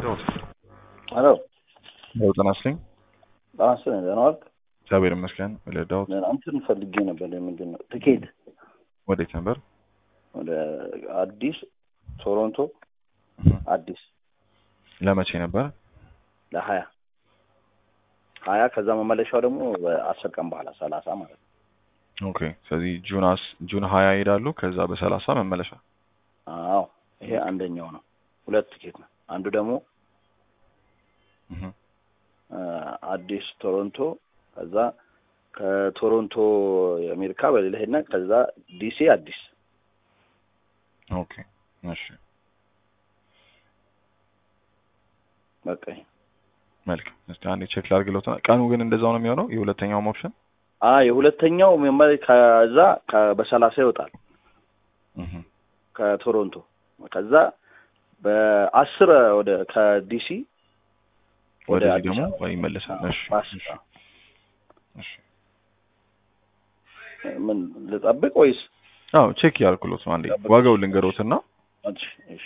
ልርዳዎት? ሄሎ ለውጥ ናስልኝ ራስ ደህና ዋልክ? እግዚአብሔር ይመስገን። ልርዳዎት? እንትን ፈልጌ ነበር። ምንድን ነው ትኬት ወዴት ነበር? ወደ አዲስ ቶሮንቶ አዲስ ለመቼ ነበር? ለሀያ ሀያ ከዛ መመለሻው ደግሞ በአስር ቀን በኋላ ሰላሳ ማለት ነው። ኦኬ። ስለዚህ ጁን አስ ጁን ሀያ ይሄዳሉ። ከዛ በሰላሳ መመለሻ። አዎ ይሄ አንደኛው ነው። ሁለት ትኬት ነው። አንዱ ደግሞ እህ አዲስ ቶሮንቶ ከዛ ከቶሮንቶ የአሜሪካ በሌላ ሄድና ከዛ ዲሲ አዲስ ኦኬ። እሺ በቃ ይሄ መልካም። እስቲ አንዴ ቼክ ላድርግሎት። ቀኑ ግን እንደዛው ነው የሚሆነው። የሁለተኛውም ኦፕሽን አ የሁለተኛው መመለ- ከዛ ከ- በሰላሳ ይወጣል እህ ከቶሮንቶ ከዛ በአስር ወደ ከዲሲ ወደ ወደዚህ አዲስ ደግሞ አበባ ይመለሳል። እሺ በአስር እሺ እሺ። ምን ልጠብቅ ወይስ? አዎ ቼክ ያልኩሎት ነው። አንዴ ዋጋው ልንገሮትና እሺ እሺ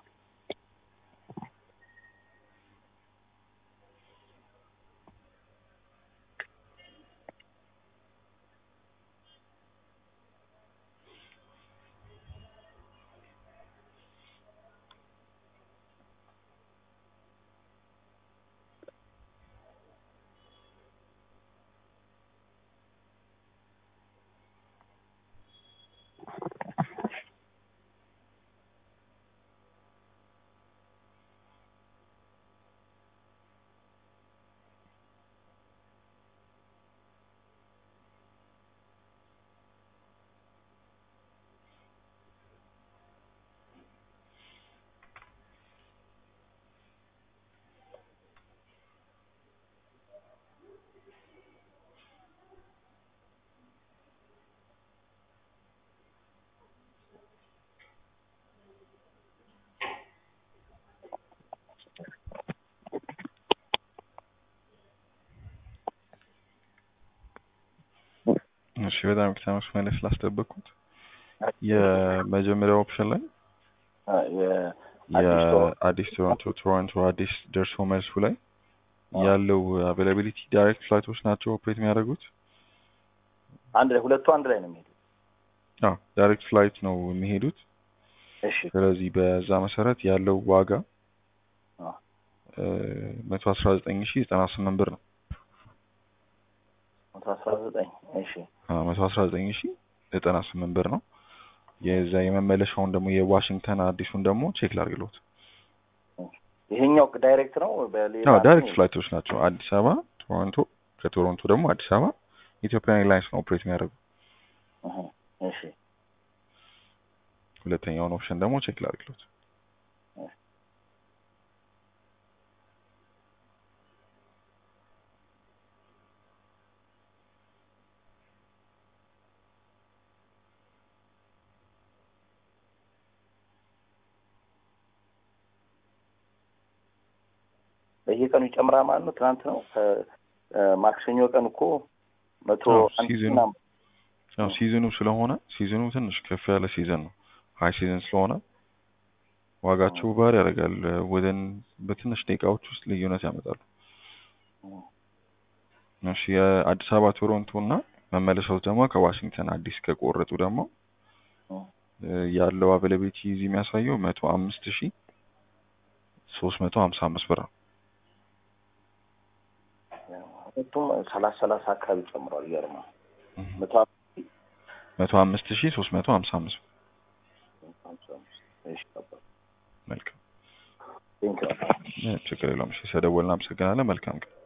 እሺ በጣም ከተማሽ መለስ ስላስጠበቅኩት የመጀመሪያው ኦፕሽን ላይ አ የአዲስ ቶሮንቶ የአዲስ ቶሮንቶ ቶሮንቶ አዲስ ደርሶ መልሱ ላይ ያለው አቬላቢሊቲ ዳይሬክት ፍላይቶች ናቸው ኦፕሬት የሚያደርጉት። አንድ ላይ ሁለቱ አንድ ላይ ነው የሚሄዱ። አዎ ዳይሬክት ፍላይት ነው የሚሄዱት። እሺ ስለዚህ በዛ መሰረት ያለው ዋጋ አ መቶ አስራ ዘጠኝ ሺ ዘጠና ስምንት ብር ነው። መቶ አስራ ዘጠኝ እሺ መቶ አስራ ዘጠኝ ሺ ዘጠና ስምንት ብር ነው። የዛ የመመለሻውን ደግሞ የዋሽንግተን አዲሱን ደግሞ ቼክ ላድርግሎት። ይሄኛው ዳይሬክት ነው በሌላ አዎ ዳይሬክት ፍላይቶች ናቸው። አዲስ አበባ ቶሮንቶ፣ ከቶሮንቶ ደግሞ አዲስ አበባ ኢትዮጵያን ኤርላይንስ ነው ኦፕሬት የሚያደርጉ። እህ እሺ ሁለተኛውን ኦፕሽን ደግሞ ቼክ ላድርግሎት። በየቀኑ ይጨምራል ማለት ነው። ትናንት ነው ማክሰኞ ቀን እኮ መቶ አዎ፣ አንድ ሲዝኑ ምናምን ያው ሲዝኑ ስለሆነ ሲዝኑ ትንሽ ከፍ ያለ ሲዝን ነው። ሀይ ሲዝን ስለሆነ ዋጋቸው ባህር ያደርጋል። ወደን በትንሽ ደቂቃዎች ውስጥ ልዩነት ያመጣሉ። እሺ የአዲስ አበባ ቶሮንቶ እና መመለሻው ደግሞ ከዋሽንግተን አዲስ ከቆረጡ ደግሞ እ ያለው አቬላቢሊቲ እዚህ የሚያሳየው መቶ አምስት ሺ ሶስት መቶ ሀምሳ አምስት ብር ነው። ሁለቱም ሰላሳ ሰላሳ አካባቢ ጨምሯል። ይገርማል። መቶ መቶ አምስት ሺ ሶስት መቶ ሀምሳ አምስት ብር። ሀምሳ አምስት እሺ ገባኝ። መልካም ቴንክ ዩ እ ችግር የለውም። እሺ ስለደወልን አመሰግናለን። መልካም ቀን